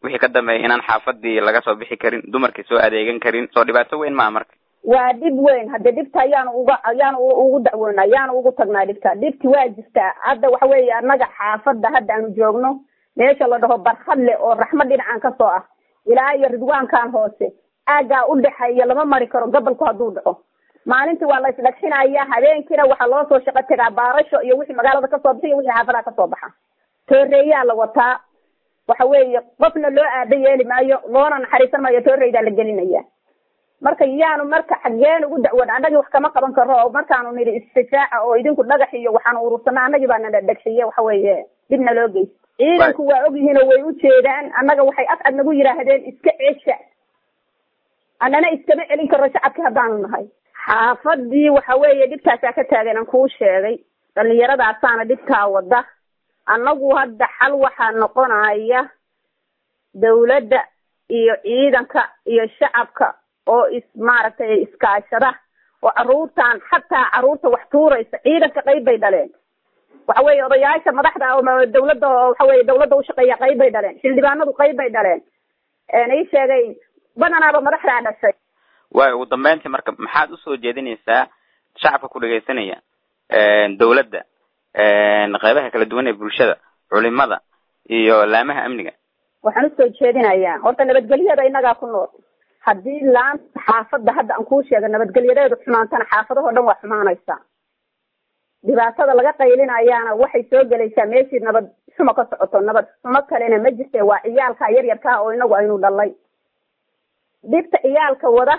wixii ka dambeeya inaan xaafadii laga soo bixi karin dumarkii soo adeegan karin soo dhibaato weyn maa marka waa dhib weyn hadde dhibta ayaanu uga ayaanu ugu dacwoona ayaanu ugu tagnaa dhibta dhibti waa jirtaa hadda waxa weeye annaga xaafadda hadda aanu joogno meesha la dhaho barkhadle oo raxmad dhinacan kasoo ah ilaa iyo ridwaankan hoose aaggaa u dhexeeya lama mari karo gobolku hadduu dhaco maalintii waa la isdhagxinaya habeenkiina waxaa loo soo shaqo tegaa baarasho iyo wixii magaalada kasoo baxay iyo wixii xaafadaha kasoo baxa tooreeyaa la wataa waxa weeye qofna loo aada yeeli maayo loona naxariisan maayo tooreydaa la gelinaya marka yaanu marka xaggeen ugu dacwoon annagii wax kama qaban karo oo markaanu nidhi istifaaca oo idinku dhagax iyo waxaanu urursana annagii baa nana dhegxiye waxa weeye dhibna loo geysta ciidanku waa ogyihiin oo way u jeedaan annaga waxay af ad nagu yidhaahdeen iska cesha annana iskama celin karo shacabkii haddaanu nahay xaafadii waxa weeye dhibtaasaa ka taagan aan kuu sheegay dhalinyaradaasaana dhibtaa wada annagu hadda xal waxaa noqonaya dawladda iyo ciidanka iyo shacabka oo is maaragtay iskaashada oo caruurtan xataa caruurta wax tuuraysa ciidanka qayb bay dhaleen waxa weeye odayaasha madaxda oo dawladda oo waxa weye dawladda ushaqeeya qayb bay dhaleen xildhibaanadu qayb bay dhaleen ii sheegay badanaaba madaxdaa dhashay waayo ugu dambeyntii marka maxaad usoo jeedinaysaa shacabka ku dhegaysanaya dawladda qeybaha kala duwan ee bulshada culimada iyo laamaha amniga waxaan usoo jeedinayaa horta nabadgelyada innagaa ku nool haddii laanta xaafadda hadda aan kuu sheega nabadgelyadeedu xumaantana xaafadahoo dhan waa xumaanaysaa dhibaatada laga qaylinayaana waxay soo gelaysaa meeshii nabad xumo ka socoto nabad xumo kalena ma jirte waa ciyaalka yaryarkaa oo inagu aynu dhalay dhibta ciyaalka wada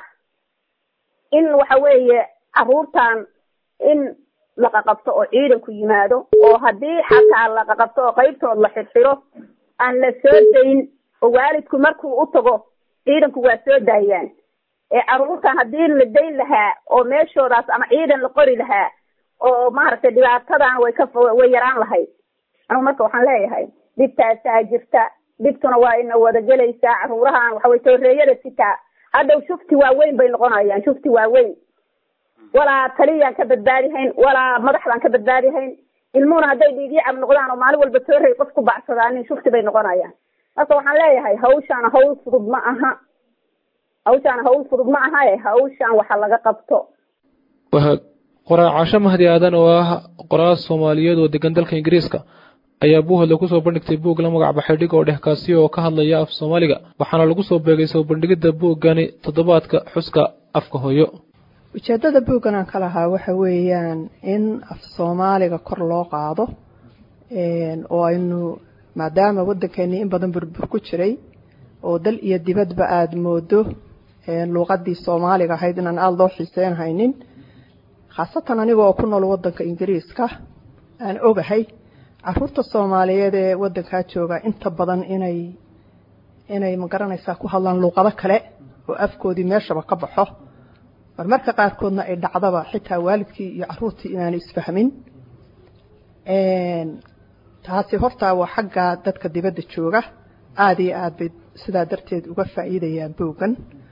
in waxa weeye caruurtan in laqaqabto oo ciidanku yimaado oo haddii xataa laqaqabto oo qaybtood la xirxiro aan la soo dayn oo waalidku markuu u tago ciidanku waa soo daayaan ee caruurtan haddii la dayn lahaa oo meeshoodaas ama ciidan la qori lahaa oo maaragtay dhibaatadan way ka way yaraan lahayd anigu marka waxaan leeyahay dhibtaasaa jirta dhibtuna waa ina wada gelaysaa caruurahan waxaway tooreeyada sitaa hadhow shufti waaweyn bay noqonayaan shufti waaweyn walaa taliyaan ka badbaadihayn walaa madaxdaan ka badbaadihayn ilmuhuna hadday dhiigyacab noqdaan oo maalin walba toorey qof ku bacsadaanin shufti bay noqonayaan marka waxaan leeyahay hawshaan hawl fudud ma aha hawshaan hawl fudud ma aha e hawshaan waxa laga qabto qoraa casho mahdi aadan oo ah qoraal soomaaliyeed oo degan dalka ingiriiska ayaa buuhadla kusoo bandhigtay buug la magac baxay dhig oo dhexkaasiyo oo ka hadlaya af soomaaliga waxaana lagu soo beegay soo bandhigidda buuggani toddobaadka xuska afka hooyo ujeeddada buuggan aan ka lahaa waxa weeyaan in af soomaaliga kor loo qaado oo aynu maadaama waddankeennii in badan burbur ku jiray oo dal iyo dibadba aada moodo luuqadii soomaaliga ahayd inaan aada loo xiiseyn haynin khaasatan aniga oo ku nool waddanka ingiriiska aan ogahay caruurta soomaaliyeed ee waddankaa jooga inta badan inay inay magaranaysaa ku hadlaan luuqado kale oo afkoodii meeshaba ka baxo marmarka qaarkoodna ay dhacdaba xitaa waalidkii iyo caruurtii inaanay isfahmin taasi hortaa waa xagga dadka dibadda jooga aada iyo aad bay sidaa darteed uga faa'iidayaan boogan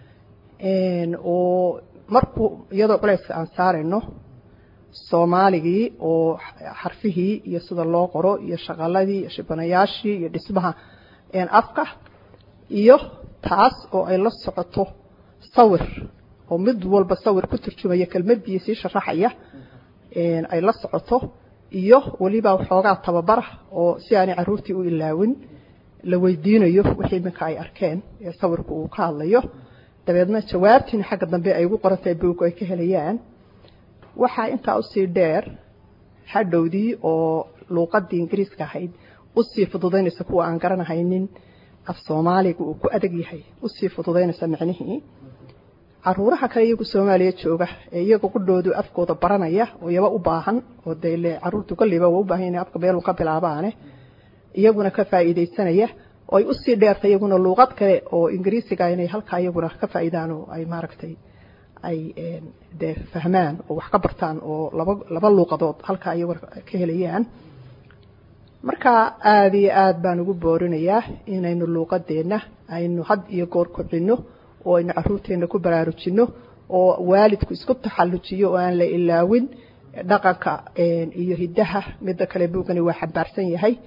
oo markuu iyadoo culayska aan saarayno soomaaligii oo xarfihii iyo sida loo qoro iyo shaqaladii iyo shibanayaashii iyo dhismaha afka iyo taas oo ay la socoto sawir oo mid walba sawir ku turjumaya kelmadii sii sharaxaya ay la socoto iyo weliba waxoogaa tababara oo si aanay caruurtii u ilaawin la weydiinayo wixii iminka ay arkeen ee sawirku uu ka hadlayo dabeedna jawaabtiina xagga dambe ay ugu qorantahay buugu ay ka helayaan waxaa intaa usii dheer hadhowdii oo luuqadii ingiriiska ahayd usii fududaynaysa kuwa aan garanahaynin af soomaaliga uu ku adag yahay usii fududaynaysa micnihii caruuraha kale iyagu soomaaliya jooga ee iyaga qudhoodu afkooda baranaya oo iyaba u baahan oo dee le caruurtu kolliba waa u baahan inay afka meelu ka bilaabaane iyaguna ka faa'iidaysanaya oo ay usii dheertay iyaguna luuqad kale oo ingiriisiga inay halkaa iyaguna ka faa'iidaan oo ay maaragtay ay dee fahmaan oo wax ka bartaan oo laba laba luuqadood halkaa iyaguna ka helayaan marka aada iyo aada baan ugu boorinayaa inaynu luuqadeenna aynu had iyo goor kobcino oo aynu caruurteenna ku baraarujino oo waalidku isku taxallujiyo oo aan la ilaawin dhaqanka iyo hiddaha midda kale buugani waa xambaarsan yahay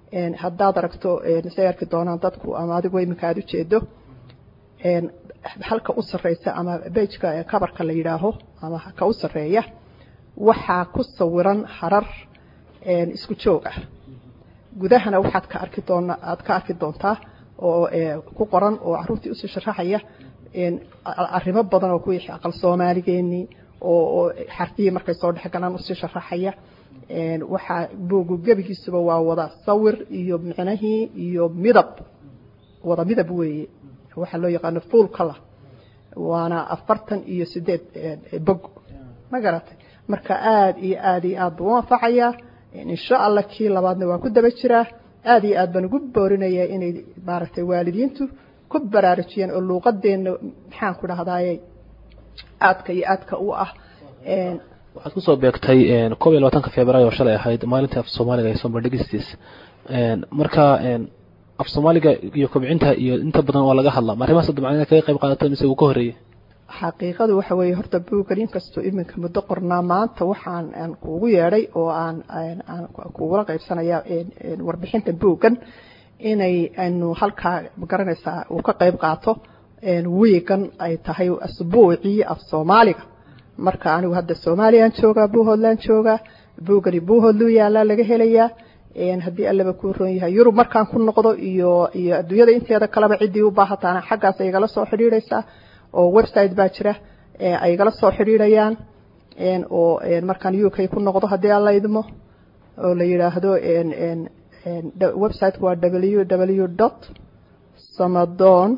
haddaad aragto say arki doonaan dadku ama adigu iminka aada ujeedo halka u sareysa ama bejka kabarka la yidhaaho ama ka u sareeya waxaa ku sawiran harar isku joog ah gudahana waxaad ka arki doona aad ka arki doontaa oo ku qoran oo caruurtii usii sharaxaya arrimo badan oo kuwii aqal soomaaligeenii oo xarfihii markay soo dhex galaan usii sharaxaya waxaa buugu gebigiisuba waa wada sawir iyo micnahii iyo midab wada midab weeye waxaa loo yaqaano full color waana afartan iyo sideed bog ma garatay marka aada iyo aada iyo aad buu u anfacayaa insha allah kii labaadna waa ku daba jiraa aada iyo aad baan ugu boorinayaa inay maaragtay waalidiintu ku baraarujiyaan oo luuqadeenna maxaan ku dhahdaayey aadka iyo aadka u ah waxaad kusoo beegtay koob iyo labaatanka februaayo oo shalay ahayd maalintii af soomaaliga ee sombardhigistiis marka af soomaaliga iyo kobcinta iyo inta badan waa laga hadlaa ma arrimahaas dabcan kaga qayb qaadato mise uu ka horreeyey xaqiiqadu waxa weeye horta buuggan inkastoo iminka muddo qornaa maanta waxaan aan kuugu yeedhay oo aan aan kugula qaybsanaya warbixinta buuggan inay aynu halkaa magaranaysaa uu ka qayb qaato wiigan ay tahay asbuucii af soomaaliga marka anigu hadda soomaaliyaan joogaa buuhoodlaan joogaa buuggani buuhoodluu yaalaa laga helayaa haddii allaba kuu roon yahay yurub markaan ku noqdo iyo iyo adduunyada inteeda kaleba ciddii u baahataana xaggaas ay igala soo xidhiidhaysaa oo website baa jira ay igala soo xidhiidhayaan oo markaan u k ku noqdo haddii alla idmo oo la yidhaahdo websiteka waa w w dot samadon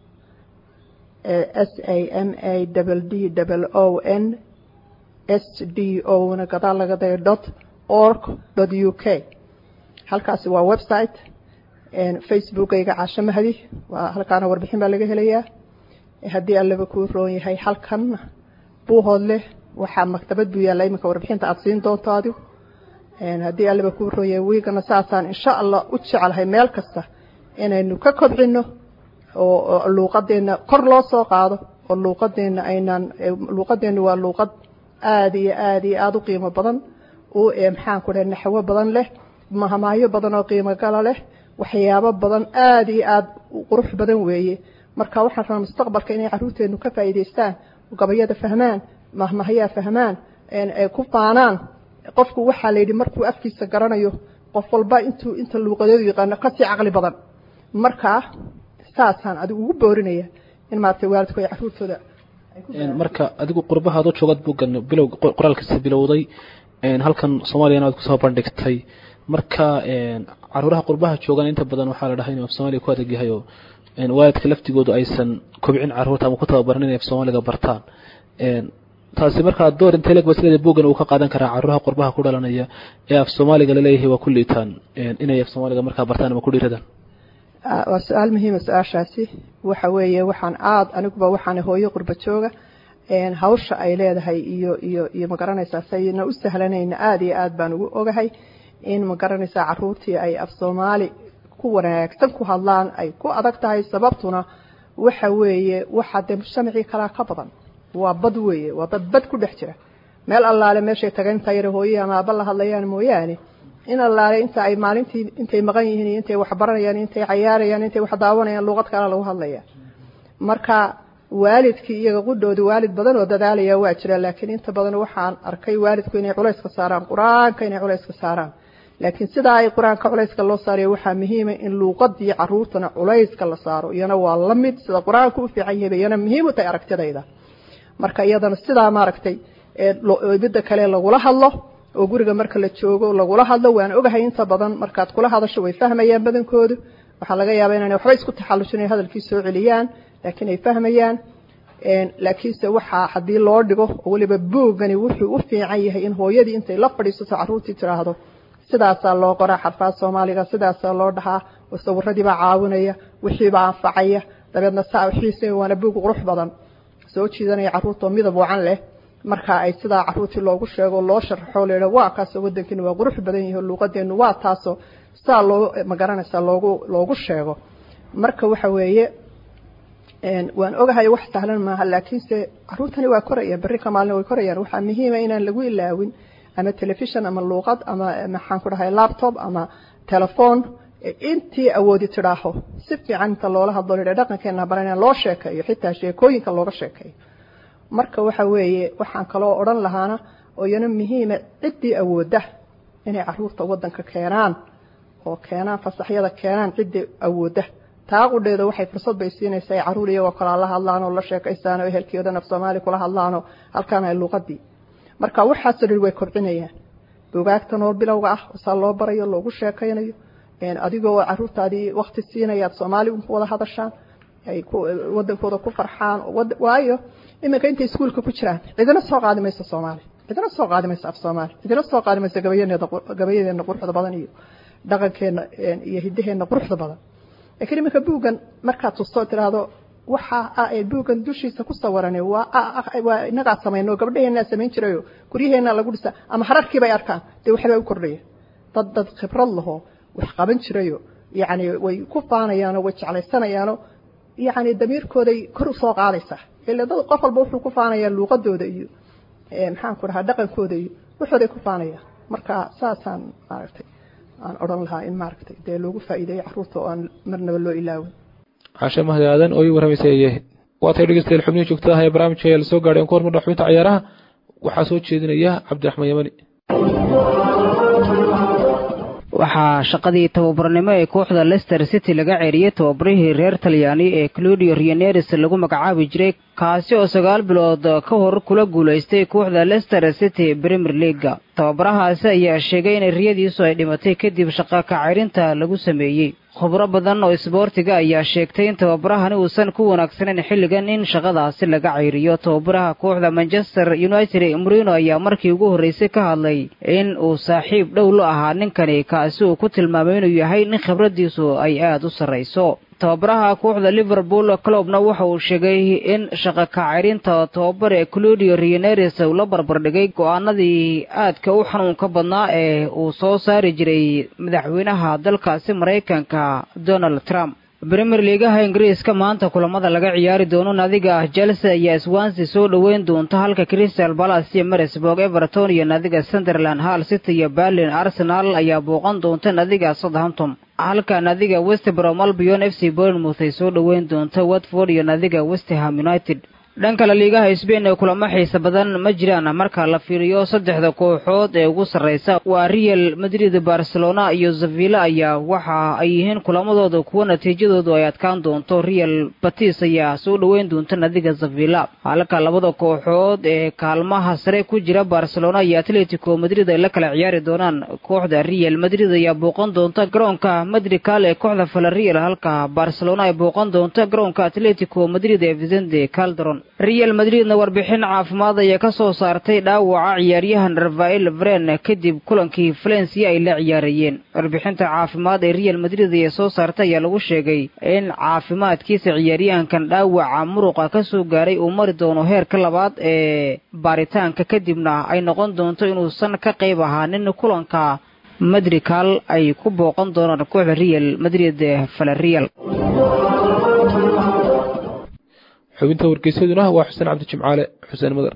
s a m a w d w o n s d o na gadaal laga dayo dot org dot u k halkaasi waa website facebookayga caasho mahdi waa halkaana warbixin baa laga helayaa haddii allaba kuu roon yahay halkan buuhoodle waxaa maktabad buu yaalla iminka warbixinta aada siin doonto adigu haddii allaba kuu roon yahay wiigana saasaan insha allah u jeclahay meel kasta inaynu ka kobcino oo luuqadeenna kor loo soo qaado oo luuqadeenna aynaan luuqadeenna waa luuqad aada iyo aada iyo aada u qiimo badan u maxaan ku dhahay naxwo badan leh mahamaayo badan oo qiimo gala leh waxyaabo badan aada iyo aada qurux badan weeye marka waxaan rabaa mustaqbalka inay caruurteenu ka faa'iidaystaan gabayada fahmaan mahmahayaa fahmaan ku faanaan qofku waxaa la yidhi markuu afkiisa garanayo qof walba intuu inta luuqadeedu yaqaano kasii caqli badan marka saasaan adigu ugu boorinaya in maaragtay waalidku ay caruurtooda marka adigu qurbahaad u joogad buuggan bilow qoraalkiisa bilowday halkan soomaaliyana aad kusoo bandhigtay marka caruuraha qurbaha joogan inta badan waxaa la dhahay inuu af soomaaliga ku adag yahay oo waalidka laftigoodu aysan kobcin caruurta ama ku tababaran inay af soomaaliga bartaan taasi markaa door intee leeg basleda buuggan uu ka qaadan karaa caruuraha qurbaha ku dhalanaya ee af soomaaliga laleeyahay waa ku liitaan inay af soomaaliga markaa bartaan ama ku dhiiradaan waa su-aal muhiima su-aashaasi waxa weeye waxaan aada aniguba waxaan hooyo qurba jooga hawsha ay leedahay iyo iyo iyo magaranaysaa sayna u sahlanayna aada iyo aad baan ugu ogahay in magaranaysaa caruurtii ay af soomaali ku wanaagsan ku hadlaan ay ku adag tahay sababtuna waxa weeye waxaa dee mujtamacii kalaa ka badan waa bad weeye waa dad bad ku dhex jira meel allaale meeshay tagan intaa yara hooye ama aaba la hadlayaan mooyaane in allaale inta ay maalintii intay maqan yihiin iyo intay wax baranayaan intay cayaarayaan intay wax daawanayaan luuqad kale lagu hadlaya marka waalidkii iyaga qudhooda waalid badan oo dadaalaya waa jira laakiin inta badan waxaan arkay waalidku inay culayska saaraan qur-aanka inay culayska saaraan laakiin sidaa ay qur-aanka culayska loo saarayo waxaa muhiima in luuqadii caruurtana culayska la saaro iyana waa la mid sida qur-aanka u fiican yahay iyana muhiim u tahay aragtidayda marka iyadana sidaa maaragtay midda kale lagula hadlo oo guriga marka la joogo lagula hadlo waan ogahay inta badan markaad kula hadasho way fahmayaan badankoodu waxaa laga yaabaa inaan waxba isku taxallushin ay hadalkii soo celiyaan laakiin ay fahmayaan laakiinse waxaa haddii loo dhigo oo weliba buuggani wuxuu u fiican yahay in hooyadii intay la fadhiisato caruurtii tiraahdo sidaasaa loo qoraa xarfaad soomaaliga sidaasaa loo dhahaa sawiradiibaa caawinaya wixiibaa anfacaya dabeedna saa wixiise waana buug qurux badan soo jiidanaya caruurtoo midab wacan leh marka ay sidaa caruurtii loogu sheego loo sharaxo leha waa kaasoo wadankiina waa qurux badan yahi luuqadeenu waa taasoo saa loo magaranaysaa loogu loogu sheego marka waxa weeye waan ogahay wax sahlan maaha laakiinse caruurtani waa korayaan berri ka maalin way korayaan waxaa muhiima inaan lagu ilaawin ama telefishon ama luuqad ama maxaan ku dhahay laptop ama telephone intii awoodi tidhaaho si fiican inta loola hadlo lidha dhaqankeena baran loo sheekeeyo xitaa sheekooyinka looga sheekeeyo marka waxa weeye waxaan kaloo odhan lahaana oo iyana muhiima ciddii awoodda inay caruurta waddanka keenaan oo keenaan fasaxyada keenaan ciddii awoodda taa qudheeda waxay fursad bay siinaysaa ay caruur iyagoo kalaa la hadlaan oo la sheekaystaan oo ehelkii dhan af soomaali kula hadlaan oo halkaan ay luuqadii marka waxaasoo dhan way kobcinayaan bugaagta nool bilowga ah saa loo barayo loogu sheekaynayo adigoo caruurtaadii wakti siinaya aad soomaali wada hadashaan ay wadankooda ku farxaan waayo iminka intay iskuulka ku jiraan cidina soo qaadi mayso soomaali cidina soo qaadi mayso af soomaali cidina soo qaadi mayso gabayadeena quruxda badan iyo dhaqankeena iyo hidaheena quruxda badan laakiin iminka buuggan markaad tusto tiraahdo waxa buuggan dushiisa ku sawiran waa inagaa samayno gabdhaheenaa samayn jirayo guryaheena lagu dhisa ama hararkiibay arkaan dee waxbaa u kordhaya dad dad khibrad laho wax qaban jirayo yani way ku faanayaanoo way jeclaysanayaano yani damiirkooday kor u soo qaadaysaa ila dad qof walba wuxuu ku faanayaa luuqadooda iyo maxaan ku dhahaa dhaqankooda iyo waxooday ku faanayaan marka saasaan maaragtay aan odhan lahaa in maaragtay dee loogu faa'iideeyo carruurta oo aan marnaba loo ilaawin cashe mahdi aadan oo ii warramaysay ayay waa tay dhegeystayaal xubnihi joogtada ah ee barnaamijka ayaa lasoo gaadhay aan ku hormarna xubinta cayaaraha waxaa soo jeedinaya cabdiraxmaan yamani waxaa shaqadii tababarnimo ee kooxda lester city laga ceeriyey tababarihii reer talyaani ee claudio rioneres lagu magacaabi jiray kaasi oo sagaal bilood ka hor kula guulaystay kooxda lester city premier leaga tababarahaasi ayaa sheegay in riyadiisu ay dhimatay kadib shaqa kacayrinta lagu sameeyey khubro badan oo isboortiga ayaa sheegtay in tababarahani uusan ku wanaagsanayn xilligan in shaqadaasi laga cayriyo tababaraha kooxda manchester united murino ayaa markii ugu horreysay ka hadlay in uu saaxiib dhow la ahaa ninkani kaasi uu ku tilmaamay inuu yahay nin khibradiisu ay aada u sarrayso tababaraha kooxda liverpool clubna waxa uu sheegay in shaqa kacayrinta tababar ee claudio rioneres uu la barbardhigay go-aanadii aadka u xanuunka badnaa ee uu soo saari jiray madaxweynaha dalkaasi maraykanka donald trump premier liigaha ingiriiska maanta kulamada laga ciyaari doono nadiga chelsea ayaa swansi soo dhoweyn doonta halka crystal palace iyo marisburg everton iyo nadiga sunderland hall city iyo berlin arsenal ayaa booqan doonta nadiga southampton halka nadiga westbrom albion f c bournemouth ay soo dhoweyn doonta watford iyo nadiga westham united dhankale liigaha sbain ee kulamo xiisa badan ma jiraan marka la fiiriyo saddexda kooxood ee ugu sarraysa waa real madrid barcelona iyo zavilla ayaa waxa ay yihiin kulamadooda kuwa natiijadoodu ay adkaan doonto real batis ayaa soo dhoweyn doonta nadiga zavilla halka labada kooxood ee kaalmaha sare ku jira barcelona iyo atletico madrid ay la kala ciyaari doonaan kooxda real madrid ayaa booqan doonta garoonka madrigal ee kooxda valerial halka barcelona ay booqan doonta garoonka atletico madrid ee vicente calderon real madridna warbixin caafimaad ayaa ka soo saartay dhaawaca ciyaaryahan rafael vren kadib kulankii valencia ay la ciyaarayeen warbixinta caafimaad ee real madrid ee soo saartay ayaa lagu sheegay in caafimaadkiisa ciyaaryahankan dhaawaca muruqa ka soo gaaray uu mari doono heerka labaad ee baaritaanka kadibna ay noqon doonto inuusan ka qayb ahaanin kulanka madrigal ay ku booqan doonaan kooxda real madrid valerial xubinta wargeysaduna waa xuseen cabdi jimcaale xuseen madar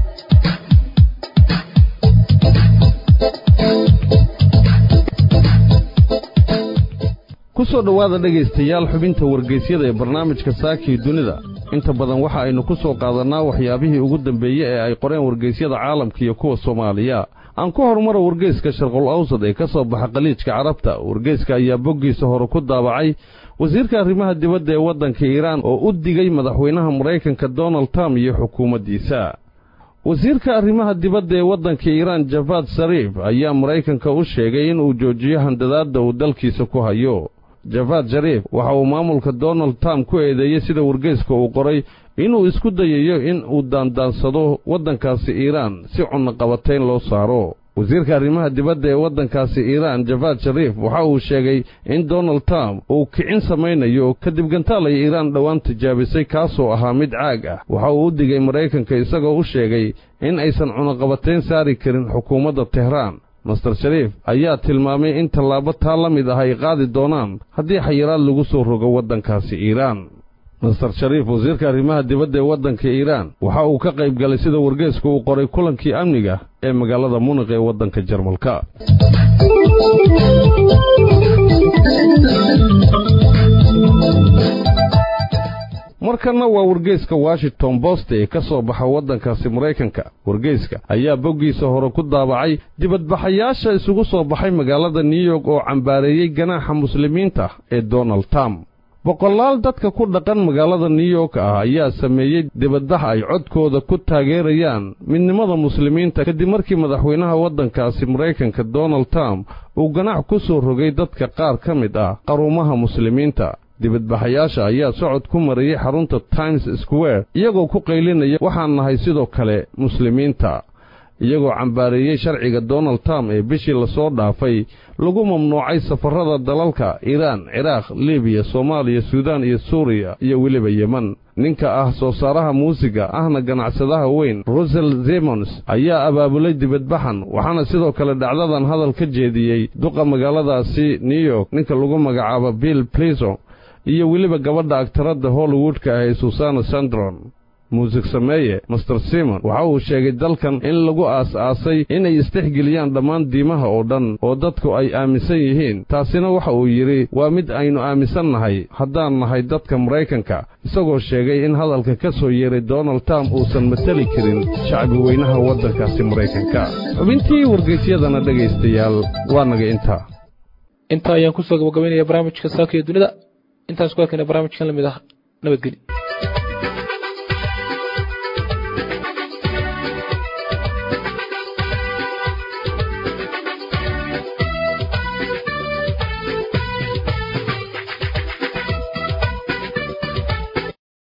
ku soo dhowaada dhegaystayaal xubinta wargeysyada ee barnaamijka saakii dunida inta badan waxa aynu ku soo qaadannaa waxyaabihii ugu dambeeye ee ay qoreen wargeysyada caalamka iyo kuwa soomaaliya aan ku horumara wargeyska sharqul awsad ee ka soo baxa khaliijka carabta wargeyska ayaa boggiisa hore ku daabacay wasiirka arrimaha dibadda ee waddanka iiraan oo u digay madaxweynaha maraykanka donald trump iyo xukuumaddiisa wasiirka arrimaha dibadda ee waddanka iiraan jafaad sariif ayaa maraykanka u sheegay inuu joojiyo handadaadda uu dalkiisa ku hayo jafaad shariif waxa uu maamulka donald trump ku eedeeyey sida wargeyska uu qoray inuu isku dayayo in uu daandaansado waddankaasi iiraan si cunnoqabatayn loo saaro wasiirka arrimaha dibadda ee waddankaasi iiraan jafaad shariif waxa uu sheegay in donald trump uu kicin samaynayo kadib gantaal ay iiraan dhowaan tijaabisay kaasoo ahaa mid caag ah waxa uu u digay maraykanka isagoo u sheegay in aysan cunaqabatayn saari karin xukuumadda tehraan master shariif ayaa tilmaamay in tallaabo taa la mid ah ay qaadi doonaan haddii xayiraad lagu soo rogo waddankaasi iiraan master shariif wasiirka arrimaha dibadda ee waddanka iiraan waxa uu ka qayb galay sida wargeeska uu qoray kulankii amniga ee magaalada muniq ee waddanka jarmalka markanna waa wargeyska washington bost ee ka soo baxa waddankaasi maraykanka wargeyska ayaa boggiisa hore ku daabacay dibadbaxayaasha isugu soo baxay magaalada new york oo cambaareeyey ganaaxa muslimiinta ee donald trump boqolaal dadka ku dhaqan magaalada new york ah ayaa sameeyey dibadbax ay codkooda ku taageerayaan midnimada muslimiinta kadib markii madaxweynaha waddankaasi maraykanka donald trump uu ganaax ku soo rogay dadka qaar ka mid ah qaruumaha muslimiinta dibadbaxayaasha ayaa socod ku marayay xarunta times square iyagoo ku qaylinaya waxaan nahay sidoo kale muslimiinta iyagoo cambaareeyey sharciga donald trump ee bishii lasoo dhaafay lagu mamnuucay safarrada dalalka iiraan ciraaq libiya soomaaliya suudaan iyo suuriya iyo weliba yeman ninka ah soo saaraha muusiga ahna ganacsadaha weyn rusel zemons ayaa abaabulay dibadbaxan waxaana sidoo kale dhacdadan hadal ka jeediyey duqa magaaladaasi new york ninka lagu magacaabo bill pliso iyo weliba gabadha agtaradda hollywoodka ah ee susana sandron muusig sameeye master simon waxa uu sheegay dalkan in lagu aas-aasay inay istixgeliyaan dhammaan diimaha oo dhan oo dadku ay aaminsan yihiin taasina waxa uu yidhi waa mid aynu aaminsan nahay haddaan nahay dadka maraykanka isagoo sheegay in hadalka ka soo yeeray donald trump uusan mateli karin shacbi weynaha waddankaasi maraykanka xubintii wargeysyadana dhegaystayaal waa naga intaa intaa ayaan kusoo gabagabaynaya barnaamijka saaka iyo dunida intaas ku arkayna barnaamijkan lamid ah nabadgeli